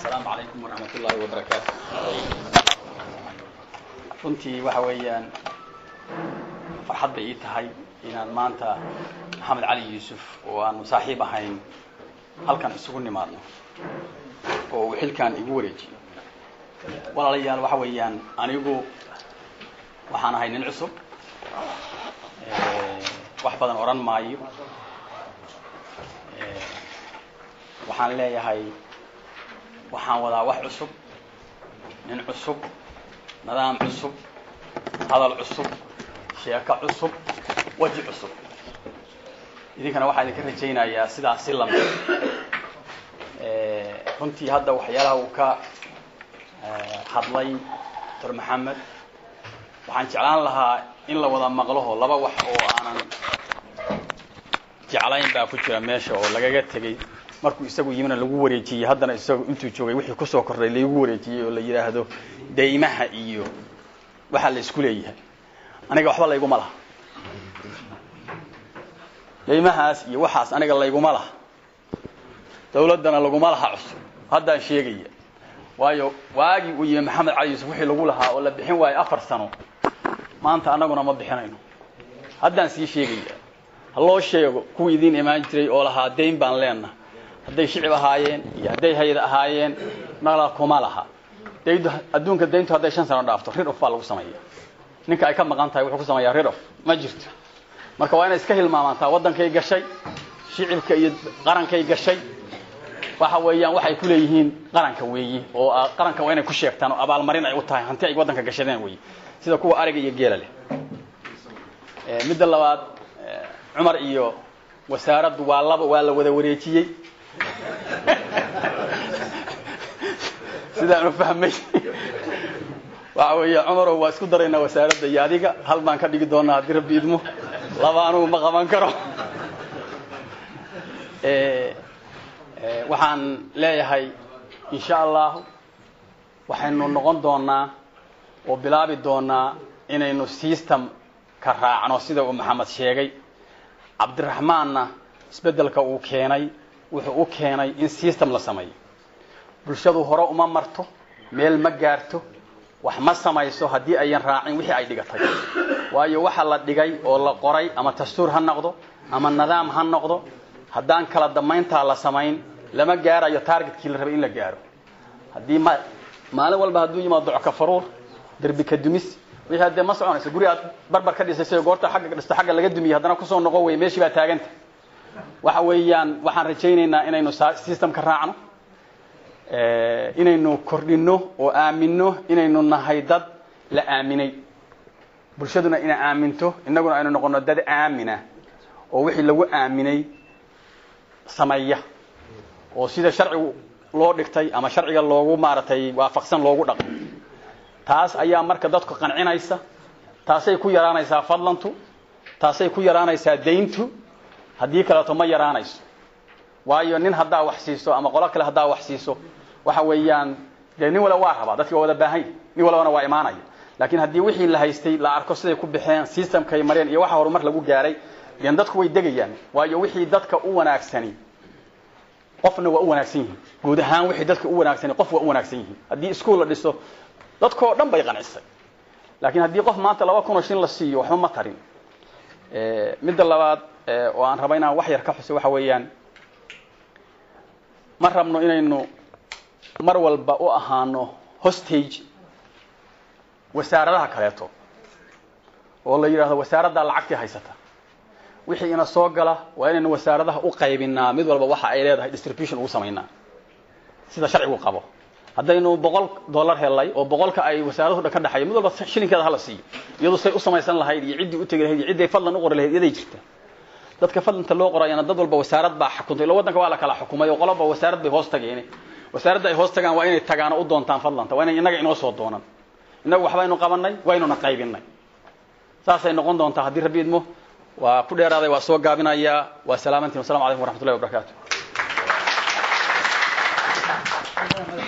asalaamu calaykum waraxmat ullaahi wabarakaatu runtii waxa weeyaan farxad bay ii tahay inaan maanta maxamed cali yuusuf oo aanu saaxiib ahayn halkan isugu nimaadno oo uu xilkan igu wareejiyo walaalayaal waxa weeyaan anigu waxaan ahay nin cusub wax badan odhan maayo waxaan leeyahay waxaan wadaa wax cusub nin cusub nidaam cusub hadal cusub sheeko cusub weji cusub idinkana waxaa idinka rajaynayaa sidaas si lamid runtii hadda waxyaalaha uu ka hadlay doctor maxamed waxaan jeclaan lahaa in la wada maqlaho laba wax oo aanan jeclayn baa ku jira meesha oo lagaga tegey markuu isagu yimina lagu wareejiyey haddana isagu intuu joogay wixii kusoo kordhay laigu wareejiyey oo la yidhaahdo daymaha iyo waxaa la isku leeyahay aniga waxba layguma laha daymahaas iyo waxaas aniga layguma laha dawladdana laguma laha cusub haddaan sheegaya waayo waagii uu yimi maxamed cali yuusuf wixii lagu lahaa oo la bixin waayo afar sano maanta annaguna ma bixinayno haddaan sii sheegaya ha loo sheego kuwii idiin imaan jiray oo lahaa dayn baan leenna hadday shicib ahaayeen iyo hadday hayad ahaayeen nala kuma laha dayntu adduunka dayntu hadday shan sano dhaafto rid of baa lagu sameeya ninka ay ka maqan tahay wuxuu ku sameeyaa rid of ma jirto marka waa inay iska hilmaamantaa waddankay gashay shicibka iyo qarankay gashay waxa weeyaan waxay ku leeyihiin qaranka weeyi oo qaranka waa inay ku sheegtaan oo abaalmarin ay u tahay hanti ay waddanka gashadeen weeyi sida kuwa ariga iyo geela leh midda labaad cumar iyo wasaaraddu waa laba waa la wada wareejiyey sidaanu fahmay waxa weeya cumarow waa isku daraynaa wasaaradda iyo adiga hal baan ka dhigi doonaa haddii rabbi idmo laba anugu ma qaban karo waxaan leeyahay insha allahu waxaynu noqon doonaa oo bilaabi doonaa inaynu system ka raacno sida uu maxamed sheegay cabdiraxmaanna isbeddelka uu keenay wuxuu u keenay in system la sameeyo bulshadu hore uma marto meel ma gaarto wax ma samayso haddii ayan raacin wixii ay dhigatay waayo waxa la dhigay oo la qoray ama dastuur ha noqdo ama nidaam ha noqdo haddaan kala damayntaa la samayn lama gaarayo targetkii la rabay in la gaaro haddii ma maalin walba hadduu yimaado docka faruur derbi ka dumis wixii haddee ma soconayso guri aad barbar ka dhisay goorta xagga dhisto xagga laga dumiyey haddana kusoo noqon wey meeshii baa taaganta waxa weeyaan waxaan rajaynaynaa inaynu systemka raacno inaynu kordhino oo aamino inaynu nahay dad la aaminay bulshaduna ina aaminto innaguna aynu noqono dad aamina oo wixii lagu aaminay sameeya oo sida sharcigu loo dhigtay ama sharciga loogu maaragtay waafaqsan loogu dhaqmo taas ayaa marka dadku qancinaysa taasay ku yaraanaysaa fadlantu taasay ku yaraanaysaa dayntu haddii kaleeto ma yaraanayso waayo nin haddaa wax siiso ama qolo kale haddaa wax siiso waxa weeyaan dee nin wala waa rabaa dadki waa wada baahanya nin walbana waa imaanaya laakiin haddii wixii la haystay la arko siday ku baxeen systemkay mareen iyo waxa horumar lagu gaaray den dadku way degayaan waayo wixii dadka u wanaagsani qofna waa u wanaagsan yihiin guud ahaan wixii dadka u wanaagsani qof waa u wanaagsan yihiin haddii iskuol la dhiso dadkoo dhan bay qancisay laakiin haddii qof maanta laba kun oo shin la siiyo waxba ma tarin midda labaad oo aan raba inaan wax yar ka xuso waxa weeyaan ma rabno inaynu mar walba u ahaano hostage wasaaradaha kaleeto oo la yidhahdo wasaaraddaa lacagtii haysata wixii ina soo gala waa inaynu wasaaradaha u qaybinaa mid walba waxa ay leedahay distribution ugu samaynaa sida sharcigu qabo haddaynu boqol dollar helay oo boqolka ay wasaaraduhu dhan ka dhexeeyo mid walba shilinkeeda hala siiyo iyadu say u samaysan lahayd iyo ciddii u tegi lahayd iyo cidday fadlan u qori lahayd iyaday jirta dadka fadlanta loo qorayana dad walba wasaarad baa xukuntay ilo waddanka waa la kala xukumay oo qoloba wasaarad bay hoos tageen wasaaradda ay hoos tagaan waa inay tagaan oo u doontaan fadlanta waa inay innaga inoo soo doonan innagu waxbaynu qabanay waynuna qaybinay saasay noqon doontaa haddii rabbi idmo waa ku dheeraaday waa soo gaabinayaa waa salaamantiin wasalamu calaykum waraxmatullahi wabarakaatu